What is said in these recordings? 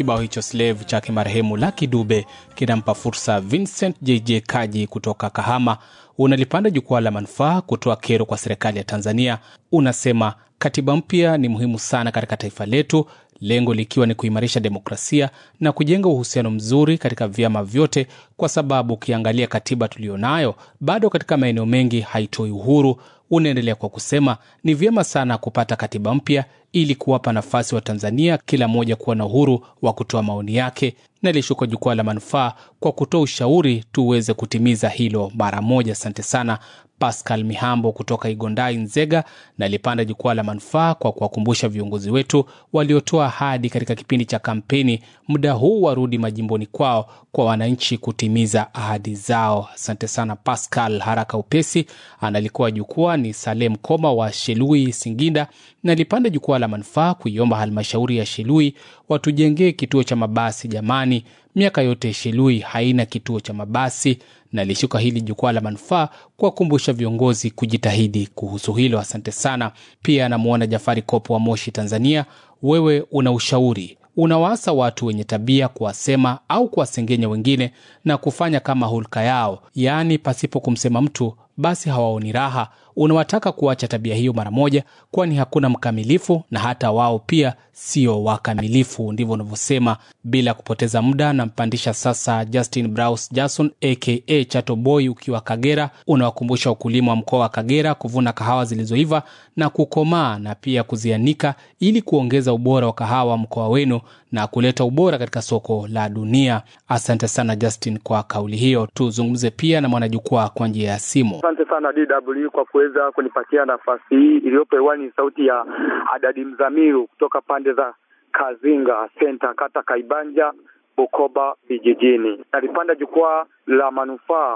Kibao hicho Slave chake marehemu Lucky Dube kinampa fursa Vincent JJ Kaji kutoka Kahama. Unalipanda jukwaa la manufaa kutoa kero kwa serikali ya Tanzania. Unasema katiba mpya ni muhimu sana katika taifa letu, lengo likiwa ni kuimarisha demokrasia na kujenga uhusiano mzuri katika vyama vyote, kwa sababu ukiangalia katiba tuliyonayo bado katika maeneo mengi haitoi uhuru. Unaendelea kwa kusema ni vyema sana kupata katiba mpya ili kuwapa nafasi wa Tanzania kila mmoja kuwa na uhuru wa kutoa maoni yake, na ilishuka jukwaa la manufaa kwa kutoa ushauri tuweze kutimiza hilo mara moja. Asante sana Pascal Mihambo kutoka Igondai, Nzega, na alipanda jukwaa la manufaa kwa kuwakumbusha viongozi wetu waliotoa ahadi katika kipindi cha kampeni, muda huu warudi majimboni kwao kwa wananchi kutimiza ahadi zao. Asante sana Pascal. Haraka upesi analikuwa jukwaa ni Salem Koma wa Shelui, Singinda, na alipanda jukwaa la manufaa kuiomba halmashauri ya Shelui watujengee kituo cha mabasi. Jamani, miaka yote Shelui haina kituo cha mabasi na lishuka hili jukwaa la manufaa kuwakumbusha viongozi kujitahidi kuhusu hilo. Asante sana. Pia anamwona Jafari Kopo wa Moshi, Tanzania. Wewe una ushauri, unawaasa watu wenye tabia kuwasema au kuwasengenya wengine na kufanya kama hulka yao, yaani pasipo kumsema mtu basi hawaoni raha. Unawataka kuacha tabia hiyo mara moja, kwani hakuna mkamilifu na hata wao pia sio wakamilifu. Ndivyo unavyosema. Bila kupoteza muda, nampandisha sasa Justin Braus Jason aka Chato Boy, ukiwa Kagera. Unawakumbusha wakulima wa mkoa wa Kagera kuvuna kahawa zilizoiva na kukomaa na pia kuzianika ili kuongeza ubora wa kahawa mkoa wenu na kuleta ubora katika soko la dunia. Asante sana Justin kwa kauli hiyo. Tuzungumze pia na mwanajukwaa kwa njia ya simu. Asante sana DW kwa kuweza kunipatia nafasi hii iliyopo hewani. Ni sauti ya Adadi Mzamiru kutoka pande za Kazinga Senta, kata Kaibanja, Bukoba vijijini. Nalipanda jukwaa la manufaa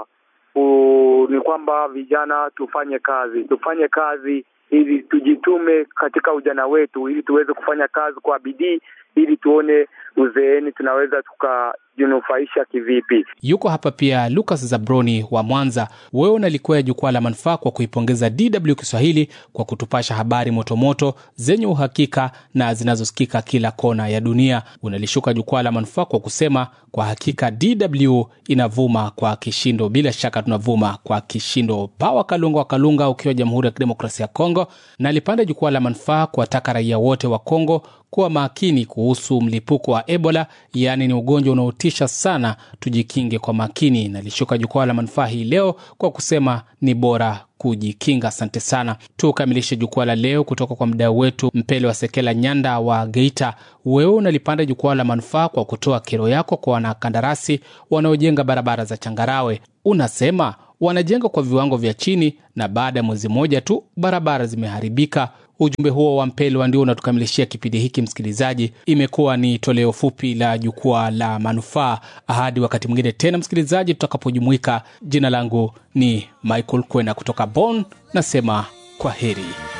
ni kwamba vijana tufanye kazi, tufanye kazi ili tujitume katika ujana wetu, ili tuweze kufanya kazi kwa bidii, ili tuone uzeeni tunaweza tukajinufaisha kivipi. Yuko hapa pia Lucas Zabroni wa Mwanza. Wewe unalikwea jukwaa la manufaa kwa kuipongeza DW Kiswahili kwa kutupasha habari motomoto zenye uhakika na zinazosikika kila kona ya dunia. Unalishuka jukwaa la manufaa kwa kusema kwa hakika DW inavuma kwa kishindo. Bila shaka tunavuma kwa kishindo. Pawa Kalunga wa Kalunga ukiwa Jamhuri ya Kidemokrasia ya Kongo, na alipanda jukwaa la manufaa kuwataka raia wote wa Kongo kuwa makini kuhusu mlipuko wa Ebola, yaani ni ugonjwa unaotisha sana, tujikinge kwa makini. Nalishuka jukwaa la manufaa hii leo kwa kusema ni bora kujikinga. Asante sana. Tukamilishe jukwaa la leo kutoka kwa mdau wetu Mpele wa Sekela Nyanda wa Geita. Wewe unalipanda jukwaa la manufaa kwa kutoa kero yako kwa wanakandarasi wanaojenga barabara za changarawe. Unasema wanajenga kwa viwango vya chini na baada ya mwezi mmoja tu barabara zimeharibika. Ujumbe huo wa Mpelwa ndio unatukamilishia kipindi hiki. Msikilizaji, imekuwa ni toleo fupi la jukwaa la manufaa. Hadi wakati mwingine tena, msikilizaji, tutakapojumuika. Jina langu ni Michael Kwena kutoka Bonn, nasema kwa heri.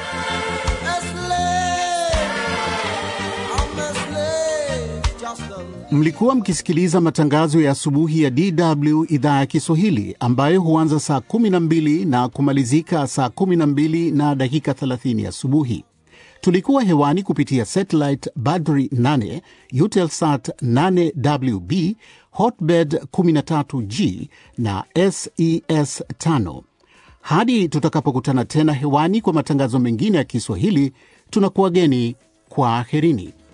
Mlikuwa mkisikiliza matangazo ya asubuhi ya DW idhaa ya Kiswahili ambayo huanza saa 12 na kumalizika saa 12 na dakika 30 asubuhi. Tulikuwa hewani kupitia satellite Badri 8, Eutelsat 8WB, Hotbird 13G na SES 5. Hadi tutakapokutana tena hewani kwa matangazo mengine ya Kiswahili, tunakuwageni kwa aherini.